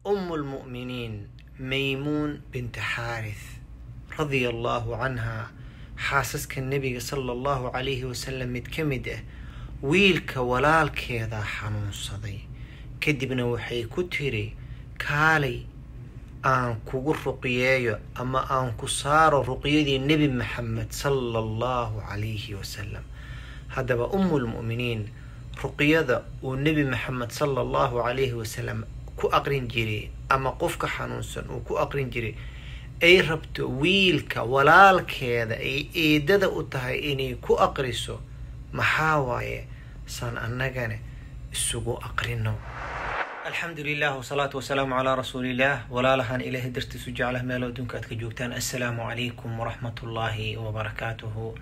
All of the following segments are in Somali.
أم المؤمنين ميمون بنت حارث رضي الله عنها xaasaska nebiga sala allahu calayhi wasalam mid ka mid ah wiilka walaalkeedaa xanuunsaday kadibna waxay ku tiri kaalay aan kugu ruqyeeyo ama aan ku saaro ruqyadii nebi maxamed sala allahu calayhi wasalam haddaba ummulmu'miniin ruqyada uu nebi maxamed sala allahu calayhi wasalam ku aqrin jiray ama qofka xanuunsan uu ku aqrin jiray ay rabto wiilka walaalkeeda ay eedada u tahay inay ku aqriso maxaa waaye saan annagana isugu aqrino alxamdu lilah wsalaatu wasalaamu calaa rasuuliillah walaalahan ilaahay dartiisu jeclah meel adduunka aad ka joogtaan assalaamu calaykum waraxmat ullaahi wabarakaatuhu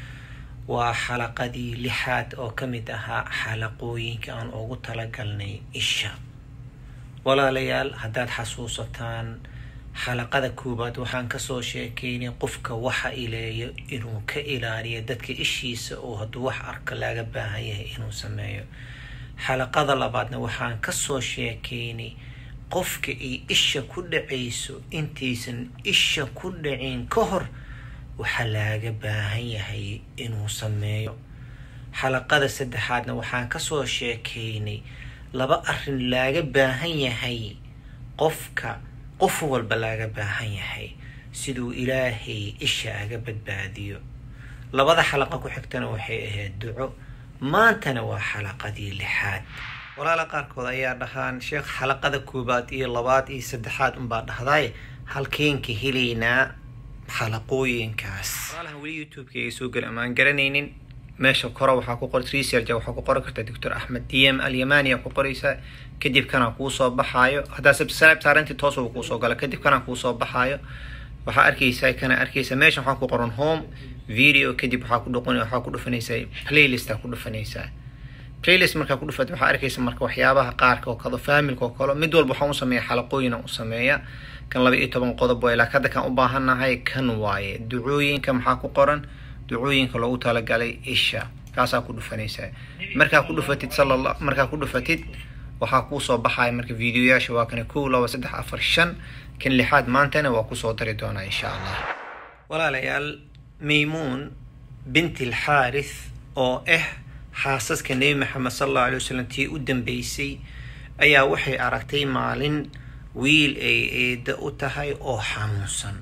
waa xalaqadii lixaad oo ka mid ahaa xalaqooyinka aan ugu talagalnay isha walaalayaal haddaad xasuusataan xalaqada koowaad waxaan kasoo sheekeynay qofka waxa ileeyo inuu ka ilaaliyo dadka ishiisa oo hadduu wax arka laga baahan yahay inuu sameeyo xalaqada labaadna waxaan kasoo sheekeynay qofka ay isha ku dhacayso intaysan isha ku dhacin ka hor waxa laaga baahan yahay inuu sameeyo xalaqada saddexaadna waxaan kasoo sheekeynay laba arrin laaga baahan yahay qofka qof walba laga baahan yahay siduu ilaahay isha aga badbaadiyo labada xalaqa ku xigtana waxay ahayd duco maantana waa xalaqadii lixaad walaala qaarkood ayaa dhahaan sheekh xalaqada koowaad iyo labaad iyo saddexaad unbaa dhahdaay halkeenka helaynaa xalaqooyinkaas walaalahan weli youtube-ka ay soo geli amaan garanaynin meesha kore waxaa ku qoray research waxaa ku qoran kartaa doctor axmed dm alyamania ku qoraysaa kadib kana kuu soo baxaayo haddaa subscribe saarantii toos uu kuusoo gala kadib kana kuu soo baxaayo waxaa arkaysaa kana arkaysaa meesha waxaa ku qoran home video kadib waxaa ku dhuqan waxaa ku dhufanaysaa playlista ku dhufanaysaa playlist markaa ku dhufat waxaa arkaysa marka waxyaabaha qaarka oo kale faamilka oo kale mid walba waxaan u sameeya xalaqooyina u sameeya kan laba iyo toban qodob waay laakiin hadda kan u baahannahay kan waaye ducooyinka maxaa ku qoran ducooyinka loogu talagalay isha kaasaa ku dhufanaysaa markaa ku dhufatid sala markaa ku dhufatid waxaa kuusoo baxaya marka videoyaasha waa kana kow laba saddex afar shan kan lixaad maantana waa kusoo dari doonaa insha allah walaalayaal maymuun binti alxaarith oo ah xaasaska nebi maxamed sala allahu alay wasalam tii u dambeysay ayaa waxay aragtay maalin wiil ay eeda u tahay oo xanuunsan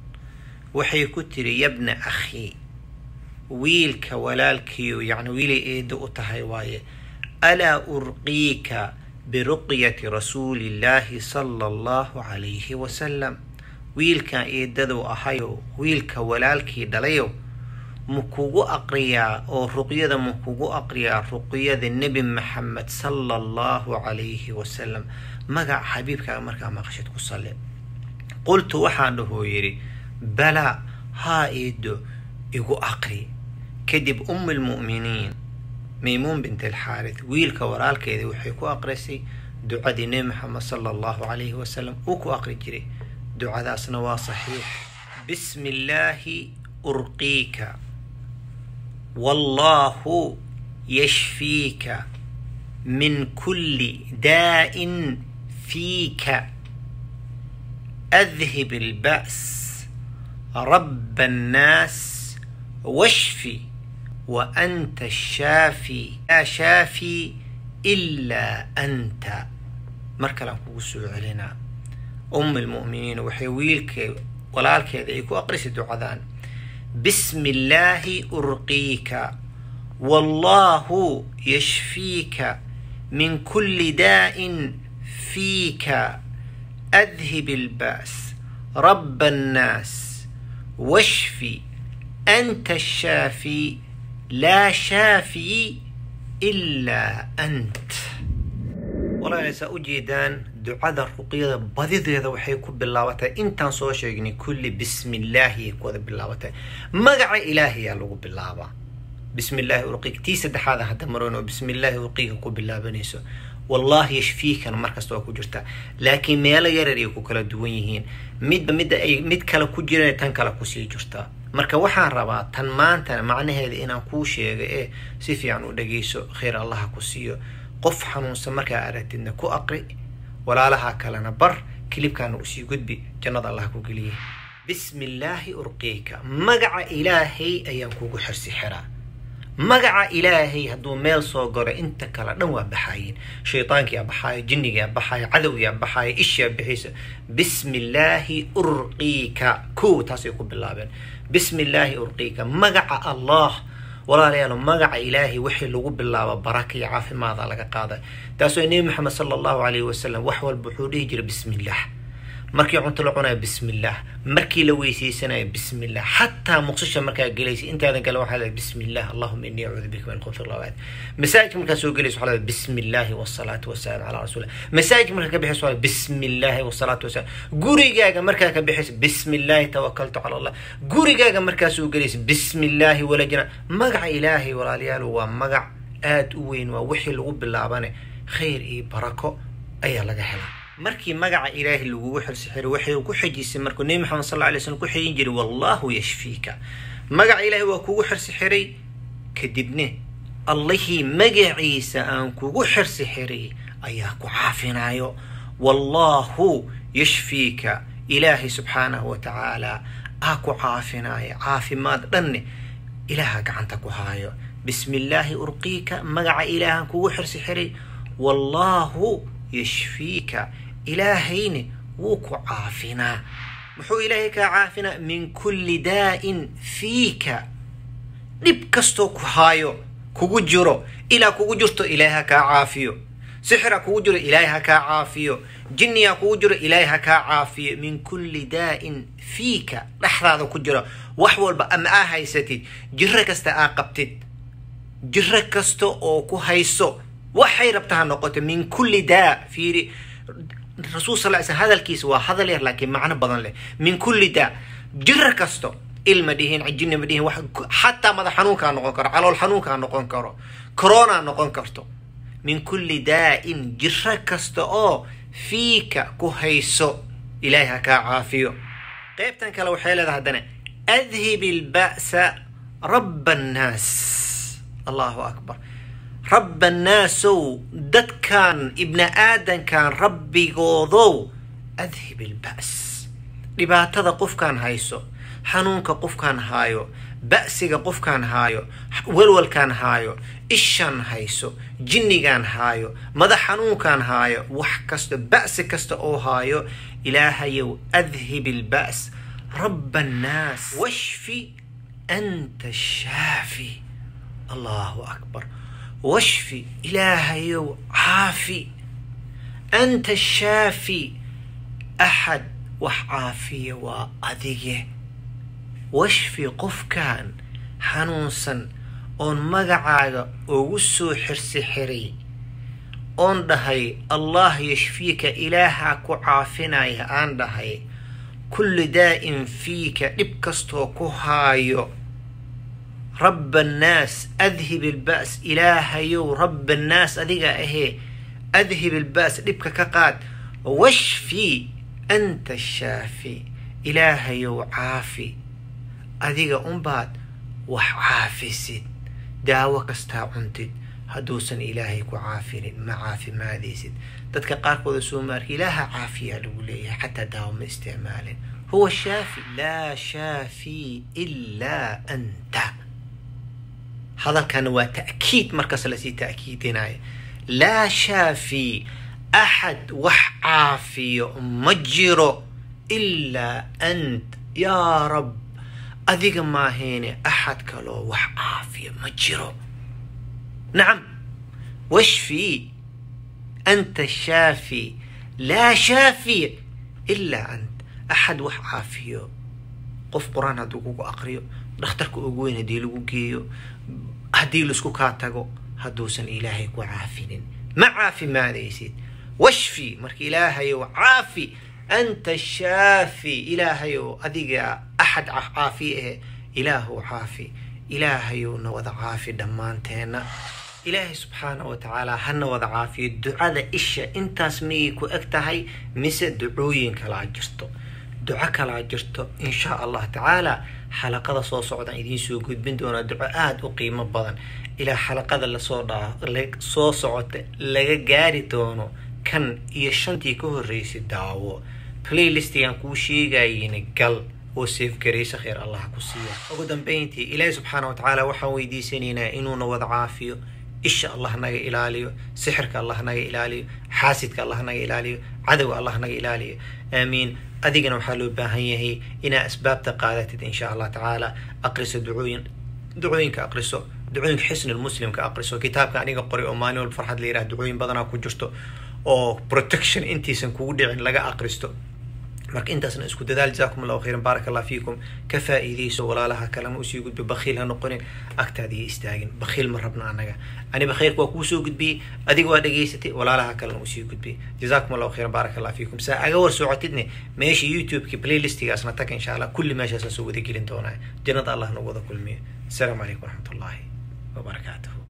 waxay ku tiri yabna akhi wiilka walaalkiiyo yacni wiilay eeda u tahay waaye alaa urqiika biruqyati rasuulillaahi sala allahu calayhi wasalam wiilkan eedaduu ahayo wiilka walaalkii dhalayo ma kugu aqriyaa oo ruqyada ma kugu aqriyaa ruqyada nebi maxamed sala allahu calayhi wasalam magaca xabiibkaaga markaa maqashid ku salle qultu waxaan dhahoo yidhi balaa haa eedo igu aqri kadib um lmu'miniin maymuun bint alxaarith wiilka walaalkeeda waxay ku aqrisay ducadii nebi maxamed sala allahu calayhi wasalam uu ku aqri jiray ducadaasna waa saxiix bismi illaahi urqiika wallaahu yashfiika min kulli daa'in fiika adhib alba's raba annaas washfi wa anta ashaafi laa shaafi ilaa anta mar kalean kugu soo celinaa um almu'miniin waxay wiilkee walaalkeeda ay ku aqrisay ducadaan bismi illaahi urqiika wallaahu yashfiika min kulli daa'in fiika adhib alba's raba annaas washfi anta ashaafi laa shaafi ilaa ant walaaleysaa u jeedaan ducada ruqyada badideeda waxay ku bilaabatay intaan soo sheegnay kulli bismi illaahi ay ku wada bilaabatay magaca ilaahiyaa lagu bilaabaa bismi illaahi urqiika tii saddexaada hadda maroon oo bismi illaahi urqiika ku bilaabanayso wallaahi yashfiikana markasta waa ku jirtaa laakiin meelo yarar ay ku kala duwan yihiin midba midda ay mid kale ku jireen tan kale kusii jirtaa marka waxaan rabaa tan maantana macnaheeda inaan kuu sheega ee si fiican u dhageyso khayr allaha ku siiyo qof xanuunsan markaa aragtidna ku aqri walaalaha kalena bar kilibkaana usii gudbi jannada allah ku geliyay bismi illaahi urqiika magaca ilaahay ayaan kugu xirsi xiraa magaca ilaahay hadduu meel soo galo inta kale dhan waa baxaayeen shaydaankiyaa baxaaya jinnigaa baxaaya cadowgiyaa baxaaya ishaa bixaysa bismi illaahi urqiika kow taasay ku bilaabeen bismi illaahi urqiika magaca allah walaalayaal magaca ilaahay wixii lagu bilaabo baraka iyo caafimaada laga qaada taasoo nebi maxamed sala allahu calayhi wasalam wax walba wuxuu dhihi jiray bismi illah markii cunto la cunayo bismillah markii la weysaysanayo bismillah xataa muqsisha markaa gelaysa intaadan gala waxaa leedahay bismillah allahuma innii acuudu bika min khubthi lawaad masaajidka markaa soo gelaysa waxaa leedahay bismillahi wasalaatu wasalaamu calaa rasuulillah masaajidka markaa ka bixaysa waa bismillahi wasalaatu wasalaam gurigaaga markaa ka bixaysa bismillahi tawakaltu cala allah gurigaaga markaa soo gelaysa bismillahi walajna magaca ilaahay walaalayaal waa magac aad u weyn waa wixii lagu bilaabane khayr iyo barako ayaa laga helaa markii magaca ilaahay lagugu xirsixiray waxay ku xejisay markuu nebi maxamed sal lla alay slam ku xejin jiray wallahu yashfiika magaca ilaahay waa kugu xirsixiray kadibne allihii magaciisa aan kugu xirsixiray ayaa ku caafinayo wallahu yashfiika ilaahay subxaanahu wa tacaala aa ku caafinaayo caafimaad dhanne ilaaha gacanta ku haayo bismi illaahi urqiika magaca ilaahaan kugu xirsixiray wallahu yashfiika ilaahayne wuu ku caafinaa muxuu ilaahay kaa caafinaa min kulli daa'in fiika dhib kastoo ku haayo kugu jiro ilaa kugu jirto ilaahay ha kaa caafiyo sixira kugu jiro ilaahay ha kaa caafiyo jinniyaa kugu jiro ilaahay ha kaa caafiyo min kulli daa'in fiika dhexdaada ku jiro wax walba ama aa haysatid jiro kasta aa qabtid jiro kasta oo ku hayso waxay rabta ha noqoto min kulli daa fiiri rasuul sal sl hadalkiisa waa hadal yar laakiin macno badan leh min kulli daa jiro kasto ilma dhihin jinni ma dhihin wax xataa madax xanuunkaa noqon karo calool xanuunkaa noqon karo corona noqon karto min kulli daa'in jiro kasta oo fiika ku hayso ilaahay ha kaa caafiyo qaybtan kale waxay leedahay haddana adhib ilba'sa rabba annaas allahu akbar rabba annaasow dadkan ibni aadankan rabbigoodow adhib ilba's dhibaatada qofkaan hayso xanuunka qofkaan haayo ba'siga qofkaan haayo walwalkaan haayo ishaan hayso jinnigaan haayo madax xanuunkaan haayo wax kasta ba'si kasta oo haayo ilaahayow adhib ilba's rabba annaas washfi anta shaafi allahu akbar washfi ilaahayow caafi anta shaafi axad wax caafiya waa adige washfi qofkan xanuunsan oon magacaaga ugu soo xirsi xiray oon dhahay allah yashfiika ilaahaa ku caafinaya aan dhahay kulli daa'in fiika dhib kastoo ku haayo rabba annaas adhib ilba's ilaahayow rabba annaas adiga ahee adhib ilba's dhibka ka qaad washfi anta shaafi ilaahayow caafi adiga unbaad wax caafisid daawo kastaa cuntid hadduusan ilaahay ku caafinin ma caafimaadaysid dadka qaarkooda soomaarka ilaaha caafiyaa lagu leeyahay xataa daawo ma isticmaalin huwa shaafi laa shaafi ilaa anta hadalkana waa ta'kiid markas lasii ta'kiidinayo laa shaafi axad wax caafiyo ma jiro ilaa ant yaa rab adiga maahayne axad kaloo wax caafiyo ma jiro nacam washfi anta shaafi laa shaafi ilaa ant axad wax caafiyo qof qur-aan hadduu kugu aqriyo dhakhtarka ugu weyn haddii lagu geeyo haddii laisku kaa tago hadduusan ilaahay ku caafinin ma caafimaadaysid washfi marka ilaahayow caafi anta shaafi ilaahayow adiga axad caafi ahe ilaahow caafi ilaahayowna wada caafi dhammaanteenna ilaahay subxaana wa tacaala hana wada caafiyo ducada isha intaas miyay ku eg tahay mise ducooyin kalaa jirto duco kalaa jirto insha allah tacaala xalaqada soo socdaan idiin soo gudbin doonaa duco aada u qiimo badan ilaa xalaqada lasoo dhaa soo socota laga gaari doono kan iyo shantii ka horreysay daawo playlistigan kuu sheegayina gal oo seefgaraysa kheyr allah ku siiya ugu dambeyntii ilaahi subxaana wa tacaala waxaan weydiisanaynaa inuuna wada caafiyo isha allah naga ilaaliyo sixirka allah naga ilaaliyo xaasidka allah naga ilaaliyo cadowga allah naga ilaaliyo aamiin adigana waxaa loo baahan yahay inaa asbaabta qaadatid insha allah tacaala aqriso ducooyin ducooyinka aqriso ducooyinka xisnul muslimka aqriso kitaabka aniga qoray oo maalin walba farxad la yiraha ducooyin badanaa ku jirto oo protection intiisan kugu dhicin laga aqristo marka intaasna isku dadaal jazakum allahu khayran baaraka allah fiikum ka faa'iidayso walaalaha kalena usii gudbi bakhiil ha noqonin agtaada iyo istaagin bakhiil ma rabna anaga aniba khayrka waa kuu soo gudbiyey adiga waa dhegaysatay walaalaha kalena usii gudbiyey jazakum allahu khayran baaraka allah fiikum saa aga war socotidne meesha youtube-ki playlistigaasna tag insha allah kulli meeshaasaan soo wada gelin doonaa jannada allah nagu wada kulmiyo asalaamu calaykum waraxmat ullahi wabarakaatuhu